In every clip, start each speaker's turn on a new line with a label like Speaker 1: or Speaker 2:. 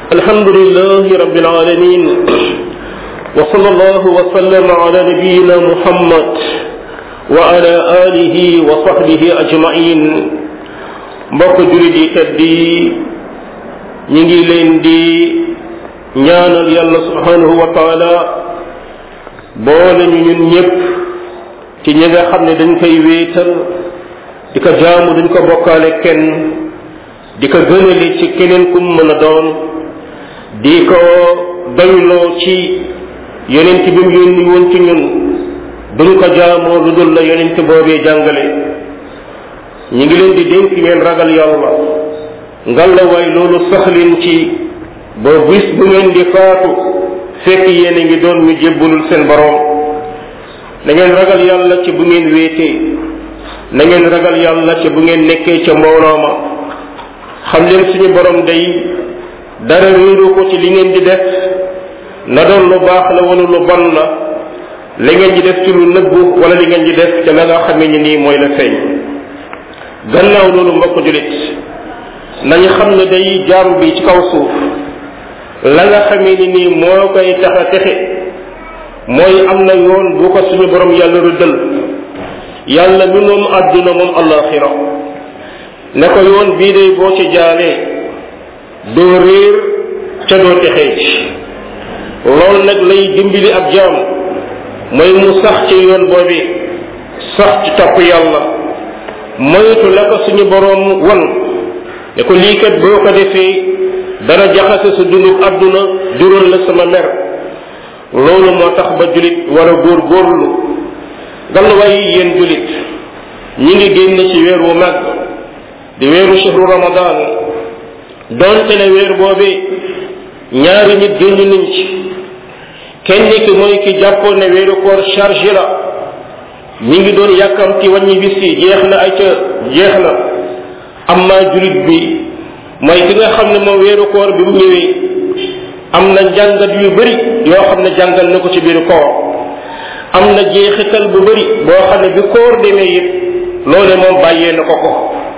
Speaker 1: الحمد لله رب العالمين وصلى الله وسلم على نبينا محمد وعلى آله وصحبه أجمعين mbokk julit yi kat di ñi ngi leen di ñaanal yàlla subhanahu wa taala boole ñu ñun ñëpp ci ñi nga xam ne dañ koy wéetal di ko jaamu duñ ko bokkaale kenn di ko gënali ci keneen kum mën a doon di ko doyloo ci yonent bi mu yónni woon ci ñun duñ ko jaamoo lu dul la yonent boobee jàngale ñi ngi leen di dénk ngeen ragal yàlla ngalla waay loolu sax leen ci ba bis bu ngeen di faatu fekk yéen a ngi doon ñu jébbalul seen borom na ngeen ragal yàlla ci bu ngeen wéetee na ngeen ragal yàlla ci bu ngeen nekkee ca mbooloo ma xam leen suñu borom day dara réeru ko ci li ngeen di def na doon lu baax la wala lu bon la li ngeen di def ci lu nëbbu wala li ngeen di def ca la nga xamee ni nii mooy la feeñ gannaaw loolu mbokk julit nañu xam ne day jaam bi ci kaw suuf la nga xamee ni nii moo koy tax a texe mooy am na yoon bu ko suñu borom yàlla rëddal yàlla mi moom àdduna moom allaxira ne ko yoon bii day boo ci jaalee doo réer ca doo texee ci loolu nag lay dimbali ab jaam mooy mu sax ci yoon boobi sax ci topp yàlla moytu la ko suñu boroom wan ne ko lii kat boo ko defee dana jaxase sa dundub àdduna jural la sama mer loolu moo tax ba julit war a góor góorlu galluwaay yéen julit ñi ngi génn ci weer wu màgg di weeru shahru ramadan donte ne weer boobee ñaari nit génn nañ ci kenn ki mooy ki jàppoon ne weeru koor chargé la ñi ngi doon yàkkamti wàññi bis yi jeex na ay ca jeex na amma julit bi mooy ki nga xam ne moom weeru koor bi mu ñëwee am na njàngat yu bari yoo xam ne jàngal na ko ci biiru koor am na jeexital bu bari boo xam ne bi koor demee it loole moom bàyyee na ko ko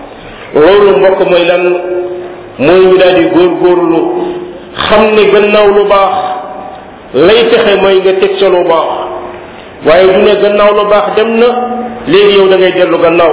Speaker 1: loolu mbokk mooy lan mooy ñu daal di góorgóorlu xam ne gannaaw lu baax lay texe mooy nga teg ca lu baax waaye du ne gannaaw lu baax dem na léegi yow da ngay dellu gannaaw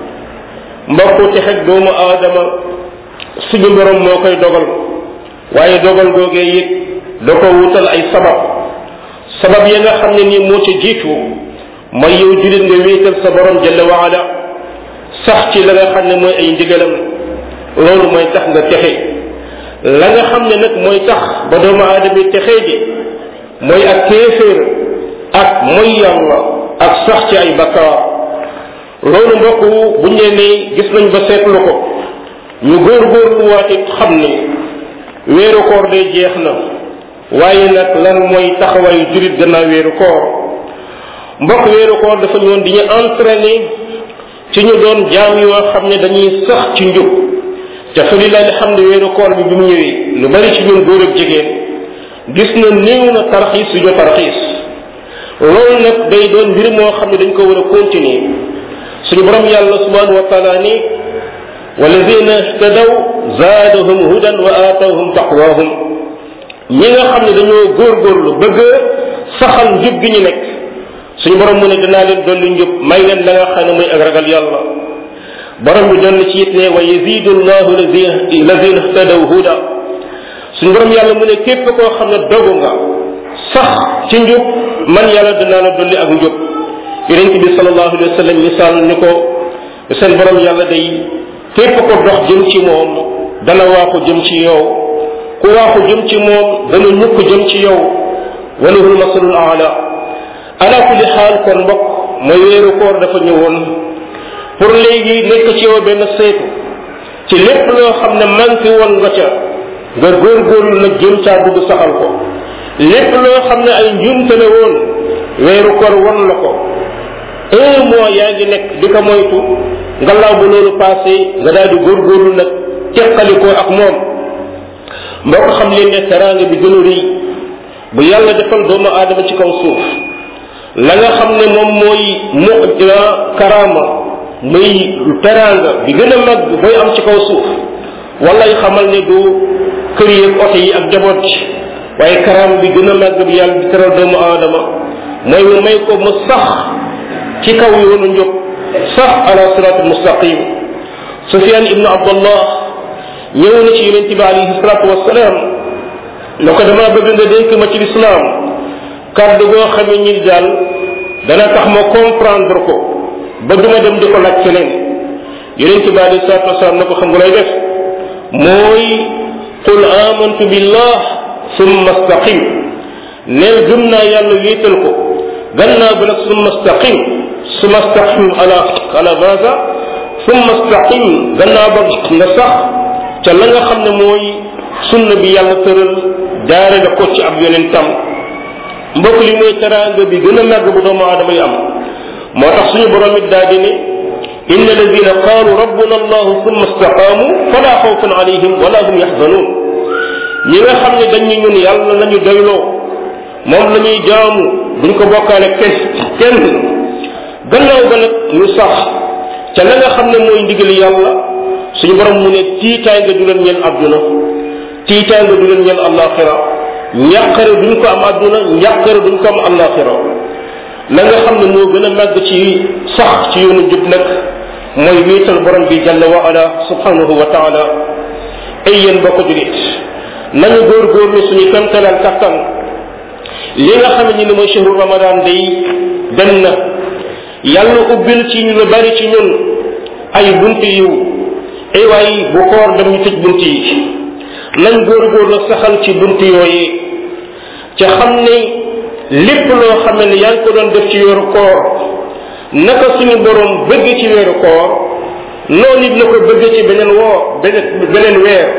Speaker 1: mbokku texeg doomu aadama suñu borom moo koy dogal waaye dogal googee it da ko wutal ay sabab sabab ya nga xam ne nii moo ca jiitu mooy yow julit nga wéetal sa borom jalla waala sax ci la nga xam ne mooy ay ndigalam loolu mooy tax nga texe la nga xam ne nag mooy tax ba doomu aadama yi texee ji mooy ak kéeféer ak mooy yàlla ak sax ci ay bakkaar loolu mbokk bu ñu ne gis nañ ba seetlu ko ñu góorgóorlu waat it xam ne weeru koor day jeex na waaye nag lan mooy taxawaayu jurit gannaaw weeru koor mbokk weeru koor dafa ñëwoon di ñu entraîné ci ñu doon jaam yoo xam ne dañuy sax ci njub te fa lillahi alhamdu weeru koor bi bi mu ñëwee lu bari ci ñun góor ak jigéen gis na néew na tarxiis suñu tarxiis loolu nag day doon mbir moo xam ne dañ ko war a continuer suñu borom yàlla subhanahu wa taala ni walladina ihtadaw zaadahum hudan wa aatawhum taqwahum ñi nga xam ne dañoo góorgóorlu bëgg saxal njub gi ñu nekk suñu borom mu ne dinaa leen dolli njub may leen la nga xam ne muy ak ragal yàlla borom bi doon ci it ne wa yazidu llahu lazina ihtadaw huda suñu borom yàlla mu ne képp koo xam ne dogu nga sax ci njub man yàlla dinaa la dolli ak njub yonent bi sallallahu alayhi wa sallam misaal ni ko seen borom yàlla day képp ko dox jëm ci moom dana waaxu jëm ci yow ku waaxu jëm ci moom dana ñukk jëm ci yow walahul masalul aala ala kulli xaal kon mbokk mooy weeru koor dafa ñëwoon pour léegi nekk ci yow benn seetu ci lépp loo xam ne manqué woon nga ca nga góorgóorlu nag jëm caa dugg saxal ko lépp loo xam ne ay njuumte la woon weeru koor won la ko un mois yaa ngi nekk di ko moytu ngallaaw bu loolu passé nga daal di góorgóorlu nag teqalikoo ak moom mbokk xam leen ne teraanga bi gën a rëy bu yàlla defal doomu aadama ci kaw suuf la nga xam ne moom mooy mu karaama muy teraanga bi gën a mag booy am ci kaw suuf walay xamal ne du kër yi ak oto yi ak jaboot ci waaye karaam bi gën a màgg bi yàlla di teral doomu aadama mooy mu may ko mu sax ci kaw yoonu njub sax ala siratul mustaqim sufyan ibnu abdullah ñëw na ci yonente bi alayhi salatu wasalaam ne ko dama bëgg nga dénk ma ci lislaam kàddu goo xamee ñi daal dana tax ma comprendre ko ba duma dem di ko laaj keneen yonente bi alayhi salatu wasalaam ne ko xam nga lay def mooy qul amantu billah summa staqim neel gëm naa yàlla wéetal ko gannaaw bi nag summa staqim summa staqim ala ala maza summa staqim gannaaw ba nga sax ca la nga xam ne mooy sunna bi yàlla tëral jaare la ko ci ab yonentam mbokk li mooy teraanga bi gën a màgg bu doomu aadama yi am moo tax suñu borom it daa di ne inna alladina qaalu rabbuna allahu summa istaqaamu fala xawfun alayhim wala hum yaxzanuun ñi nga xam ne dañ ñu ñun yàlla lañu doyloo moom la ñuy jaamu duñ ko bokkaale kenn kenn gannaaw ba nag ñu sax ca la nga xam ne mooy ndigal yàlla suñu borom mu ne tiitaay nga du leen ñeel àdduna tiitaay nga du leen ñeel àllaaxira njàqare duñ ko am àdduna njàqare duñ ko am àllaaxira la nga xam ne moo gën a màgg ci sax ci yoonu jub nag mooy wéetal borom bi jalla wa ala subhanahu wa taala ay yéen bokk julit nañu góorgóorlu suñu kamtalal kattan li nga xam ne ni mooy shahru ramadan day dem na yàlla ubbil ci ñu lu bari ci ñun ay bunt yiw ay waay bu koor dem ñu tëj bunt yi nañ góorgóorlu saxal ci bunt yooyee ca xam ne lépp loo xam ne yaa ngi ko doon def ci weeru koor naka suñu borom bëgg ci weeru koor noonu it la ko bëgg ci beneen woo beneen beneen weer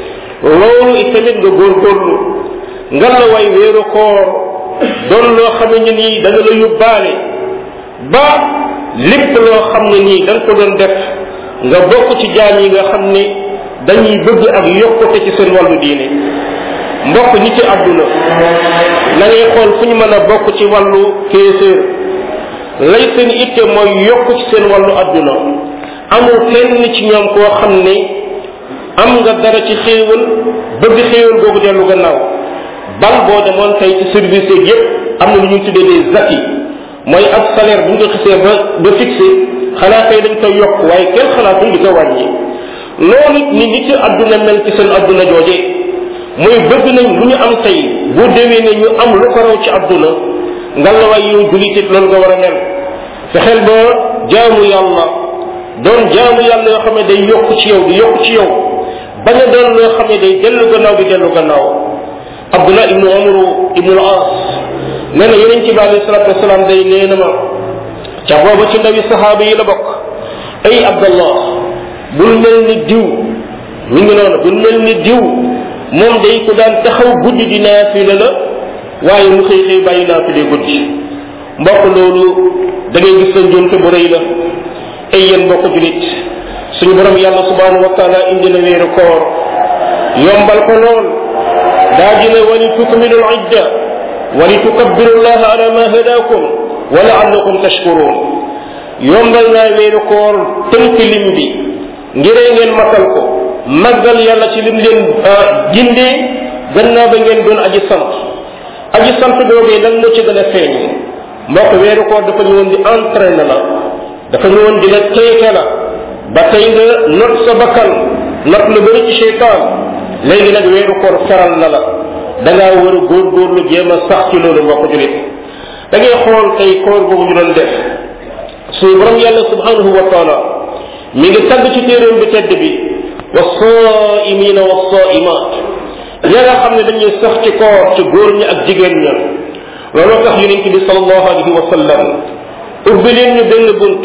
Speaker 1: loolu itamit nga góorgóorlu nga la way weeru koor doon loo xam ne nii da nga la yóbbaale ba lépp loo xam ne nii da nga ko doon def nga bokk ci jaam yi nga xam ne dañuy bëgg ak yokkute ci seen wàllu diine mbokk ñi ci àdduna na ngay xool fu ñu mën a bokk ci wàllu kéeséer lay seen itte mooy yokk ci seen wàllu àdduna amul kenn ci ñoom koo xam ne am nga dara ci xéewal bëgg xéewal googu dellu gannaaw bal boo demoon tey ci service yeeg yépp am na lu ñuy tuddee des acquis mooy ak salaire bu ñu ko xisee ba ba fixé xanaa tey dañ koy yokk waaye kenn xalaatul di ko wàññi loolu ni nit ci àdduna mel ci seen àdduna jooje mooy bëgg nañ lu ñu am tey bu déwee ne ñu am lu ko raw ci àdduna nga la waay yow julitit loolu nga war a mel fexeel ba jaamu yàlla doon jaamu yàlla yoo xam ne day yokk ci yow di yokk ci yow bañ a doon loo xam ne day dellu gannaaw di dellu gannaaw abdullah ibnu amru ibnu al as nee na yeneen ci bi alayhi salatu wasalaam day nee na ma ca booba ci ndawi sahaaba yi la bokk ay abdallah bul mel ni diw mi ngi noonu bul mel ni diw moom day ko daan taxaw guddi di naafila la waaye mu xëy xëy bàyyi naafile guddi mbokk loolu da ngay gis sa njuumte bu rëy la ay yéen mbokk julit suñu borom yàlla subhanahu wa taala indi na weeru koor yombal ko lool daa dina wali tukmilu l idda wali tukabbiru llaha ala ma hadakum wa laallakum tashkurun yombal naa weeru koor tënk lim bi ngiree ngeen matal ko màggal yàlla ci lim leen gindee gannaaw ba ngeen doon aji sant aji sant boobee lan moo ci gën a feeñ mbokk weeru koor dafa ñëwoon di entraîne la dafa ñëwoon di la teete la ba tey nga not sa bakkan not lu bëri ci cheytaan léegi nag weeru koor feral na la da ngaa war a góorgóorlu jéem a sax ci loolu mbokk julit da ngay xool tey koor boobu ñu doon def suñu borom yàlla subhanahu wa taala mi ngi tagg ci téeréem bi tedd bi wa saimina wa saimat ña nga xam ne dañuy sax ci koor ci góor ñi ak jigéen ña looloo tax yonent bi salallahu alayhi wa sallam ubbi leen ñu benn bunt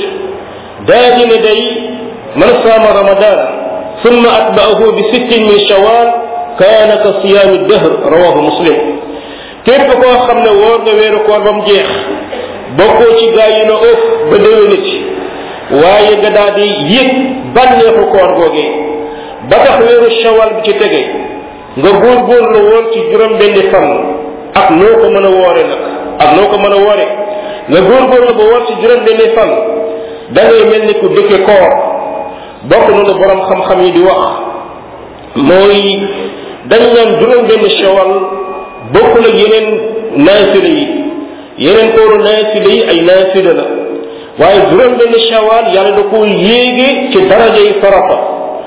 Speaker 1: daa di ne day man saama ramadan ثم أتبعه بست من شوال كان كصيام الدهر رواه مسلم képp koo xam ne woor nga weeru koor ba mu jeex bokkoo ci gaa yi na ëf ba déwéni ci waaye nga daal di yëg bànneexu koor googee ba tax weeru shawal bi ci tege nga góorgóorlu woon ci juróom benni fan ak noo ko mën a woore nag ak noo ko mën a woore nga góorgóorlu ba woor ci juróom benni fan da ngay mel ni ku dëkke koor bokk na lu borom xam-xam yi di wax mooy dañ naan juróom benn shawal bokkul ak yeneen naafila yi yeneen kooru naafila yi ay naafila la waaye juróom benn shawal yàlla da ko yéege ci daraja yi farata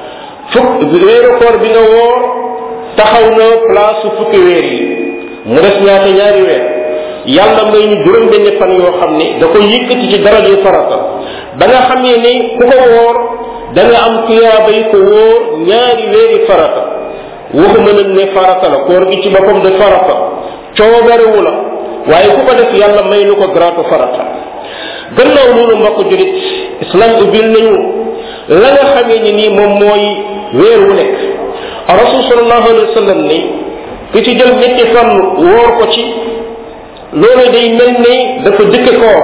Speaker 1: fukk weeru koor bi nga woor taxaw na place fukki weer yi mu des ñaata ñaari weer yàlla may ñu juróom benn fan yoo xam ne da ko yëkkati ci daraja yi farata ba nga xamee ni ku ko woor da nga am tuyaaba yi ko wóor ñaari weeri farata waxuma nag ne farata la koor gi ci boppam de farata coobarewu la waaye ku ko def yàlla may nu ko gratu farata gannaaw loolu mbokk julit islam ubbil nañu la nga xamee ni nii moom mooy weer wu nekk rasul sallallahu alayhi wa sallam ni ki ci jël ñetti fan wóor ko ci loolu day mel ni dafa jëkke koor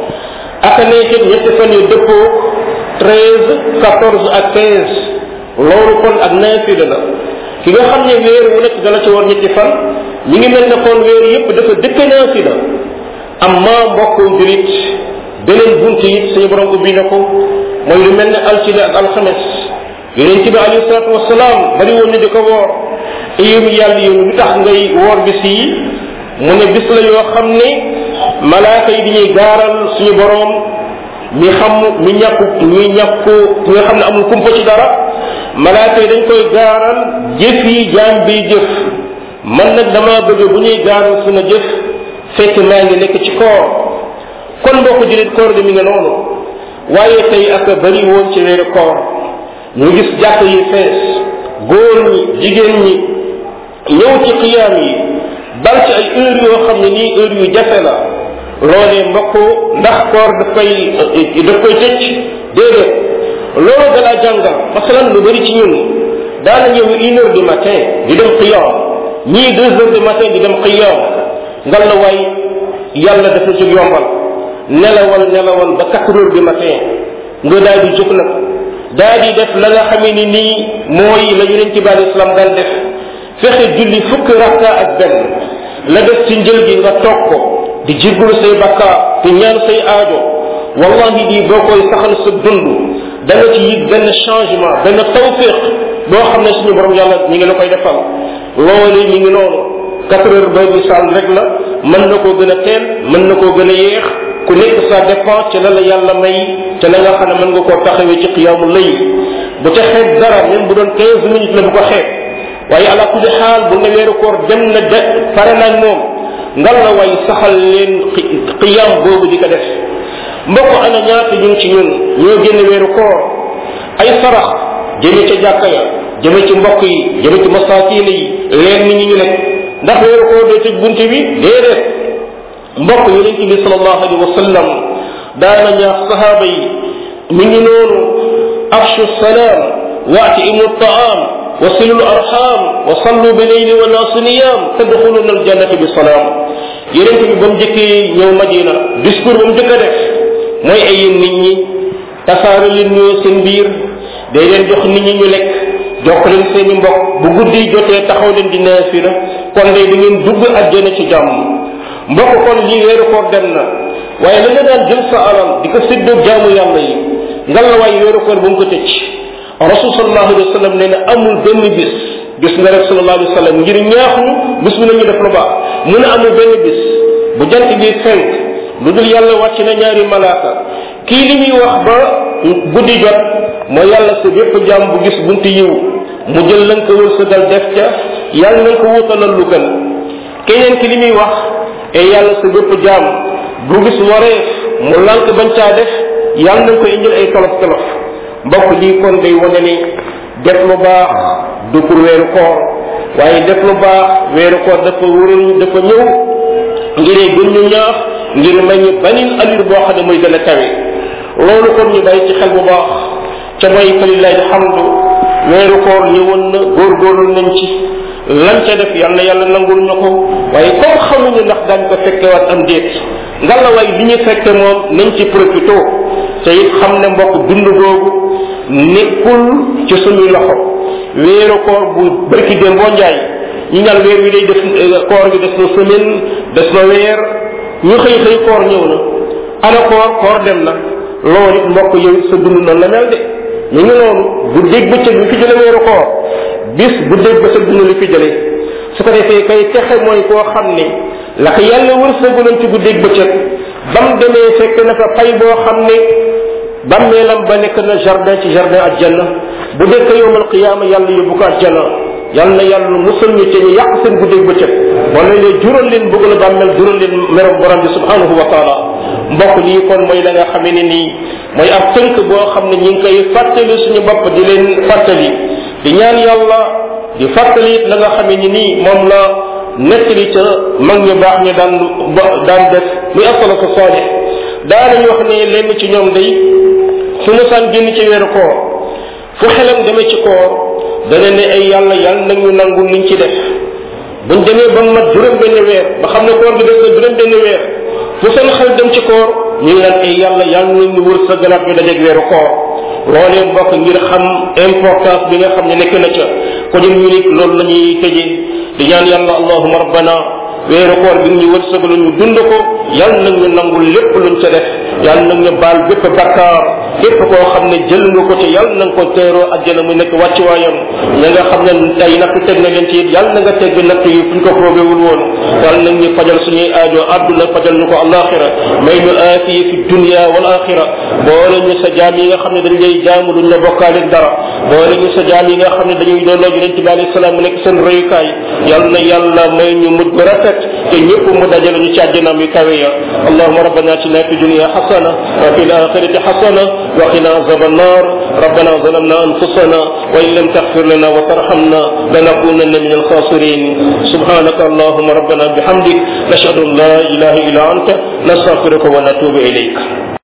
Speaker 1: aka nekkit ñetti fan yu dëppoo treize quatorze ak quinze loolu kon ak naafila la ki nga xam ne weer wu nekk dala ci war ñetti fan ñi ngi mel ne kon weer yépp dafa dëkk naafila amma mbokku julit beneen bunt it suñu borom ubbi na ko mooy lu mel ne altine ak alxames yonent bi alayhi salatu wasalaam bari woon ni di ko woor iyum yàlla yow lu tax ngay woor bis yi mu ne bis la yoo xam ne malaaka yi dañuy gaaral suñu borom mi xam mi ñàkku mi ñàkku mi nga xam ne amul kumpa ci dara malaaka yi dañ koy gaaral jëf yi jaam bi jëf man nag dama bëgg bu ñuy gaaral suma jëf fekk maa ngi nekk ci koor kon mbokk julit koor gi mi nga noonu waaye tey ak bari woon ci weeru koor ñu gis jàkk yi fees góor ñi jigéen ñi ñëw ci xiyaam yi bal ci ay heure yoo xam ne nii heure yu jafe la loolee mbokk ndax koor daf koy daf koy tëcc déedéet loolu da laa jàngal masalan lu bari ci ñun daana ñëw une heure du matin di dem xiyaam ñii deux heures du matin di dem xiyaam ngal la waay yàlla dafa jóg yombal nelawal nelawal ba quatre heures du matin nga daal di jóg nag daal di def la nga xamee ni nii mooy la yonent bi alei islam daan def fexe julli fukki rakka ak benn la def ci njël gi nga toog ko di jéggalu say bakkaar di ñaan say aajo wallahi di boo koy saxal sa dund da nga ci yëg benn changement benn tawfiq boo xam ne suñu borom yàlla ñi ngi la koy defal loolu mi ngi noonu quatre heures ba misaal rek la mën na koo gën a teel mën na koo gën a yéex ku nekk ça dépend ci la la yàlla may ci la nga xam ne mën nga koo taxawee ci xiyaamu lay bu ca xeeb dara même bu doon quinze minutes la bu ko xeeb waaye ala kulli xaal bu ne weeru koor dem na de pare naag moom ngal la way saxal leen xiyaam boobu di ko def mbokk ana ñaata ñun ci ñun ñoo génn weeru koor ay sarax jëme ca jàkka ya jëme ci mbokk yi jëme ci masaakiin yi leen nit ñi ñu nekk ndax weeru koor day tëj bunte bi déedéet mbokk yonente bi salallahu alayhi wa sallam daana ñaax sahaaba yi mi ngi noonu afshu salaam waatimu taam وصلوا الأرحام وصلوا بالليل والناس نيام تدخلون الجنة بسلام yeneen bi ba mu jëkkee ñëw madina discours ba mu jëkk a def mooy ay yéen nit ñi tasaare leen ñoo seen biir day leen jox nit ñi ñu lekk jox leen seeni mbokk bu guddi jotee taxaw leen di naafila kon day da ngeen dugg àjjana ci jàmm mbokk kon lii weeru koor dem na waaye la nga daan jël sa alal di ko séddoo jaamu yàlla yi ngal la waaye weeru koor bu mu ko tëcc rasul sallallahu alayhi wa sallam nee na amul benn bis gis nga rek sallallahu alayhi wa sallam ngir ñaaxu bis bu nañu def lu baax mu ne amul benn bis bu jant bi fenk lu dul yàlla wàcc na ñaari malaaka kii li muy wax ba guddi jot mooy yàlla sa bépp jaam bu gis bunti yiw mu jël lan ko wërsëgal def ca yàlla nañ ko wutalal lu gën keneen ki li muy wax e yàlla sa bépp jaam bu gis wareef mu lànk bañ caa def yàlla nañ ko indil ay tolof tolof mbokk lii kon day wane ni def lu baax du pour weeru koor waaye def lu baax weeru koor dafa wëral dafa ñëw ngir gën ñu ñaax ngir may ñu banin alir boo xam ne mooy gën a kawe loolu kon ñu bàyyi ci xel bu baax ca mooy falillahi alhamdu weeru koor ñëwoon na góorgóorlu nañ ci lan ca def yàlla yàlla nangul ñu ko waaye comme xamuñu ndax daañ ko fekkewaat am déet ngalla waay li ñu fekke moom nañ ci profito te it xam ne mbokk dund googu nekkul ci suñuy loxo weeru koor bu barki dem boo njaay ñu ñal weer wi day def koor gi des na semaine des na weer ñu xëy xëy koor ñëw na ana koor koor dem na loolu it mbokk yow sa dund noonu la mel de ñu ngi noonu bu dégg bëccëg bi fi jële weeru koor bis bu dégg ba sa dina li fi jëlee su ko defee kay texe mooy koo xam ne la ko yàlla wërsëguloon ci guddeeg bëccëg ba mu demee fekk na fa pay boo xam ne bàmmeelam ba nekk na jardin ci jardin aljanna bu dëkk yowmal qiyaama yàlla yóbbu ko aljanna yàlla na yàlla musal ñu ci ñu yàq seen guddeeg bëccëg wala leen jural leen bëgg la bàmmeel jural leen merom borom bi subhanahu wa taala mbokk lii kon mooy la nga xamee ne nii mooy ab tënk boo xam ne ñi ngi koy fàttali suñu bopp di leen fàttali di ñaan yàlla di fàttali it la nga xamee ni nii moom la nettali ca mag ñu baax ñu daan daan def muy asalatu saalih daanañu wax ne lenn ci ñoom day su mu saan génn ci weeru koor fu xelam demee ci koor dana ne ay yàlla yàlla nag ñu nangu liñ ci def buñ demee ba mat juróom benn weer ba xam ne koor gi des na juróom benn weer fu seen xel dem ci koor ñu ngi naan ay yàlla yàlla nag ñu wër sa galaat ñu dajeeg weeru koor loolee mbokk ngir xam importance bi nga xam ne nekk na ca ko ñun ñu nit loolu la ñuy tëje di ñaan yàlla allahuma rabbana weeru koor bi ñu wërsëgalu ñu dund ko yàlla nag ñu nangul lépp luñ ca def yàlla nag ñu baal bépp bakkaar képp koo xam ne jël nga ko ci yàlla na nga ko teeroo àjjana mu nekk wàccuwaayam ña nga xam ne tey natt teg na leen ci it yàlla na nga tegg natt yi fuñ ko probéwul woon yàlla nag ñu fajal suñuy aajo àdduna fajal ñu ko alaxira may ñu aafiye fi dunia wal axira boole ñu sa jaam yi nga xam ne dañ lay jaamu duñ la bokkaale dara boole ñu sa jaam yi nga xam ne dañuy doonoo yonente bi alayhi salaam mu nekk seen royukaay yàlla na yàlla may ñu mujj bu rafet te ñëpp mu dajale ñu ci àjjanaam yu kawe ya allahuma rabbana atina fi dunia xasana wa fi alaxirati xasana وقنا عذاب النار ربنا ظلمنا انفسنا وان لم تغفر لنا وترحمنا لنكونن من الخاسرين سبحانك اللهم ربنا بحمدك نشهد ان لا اله الا انت نستغفرك ونتوب اليك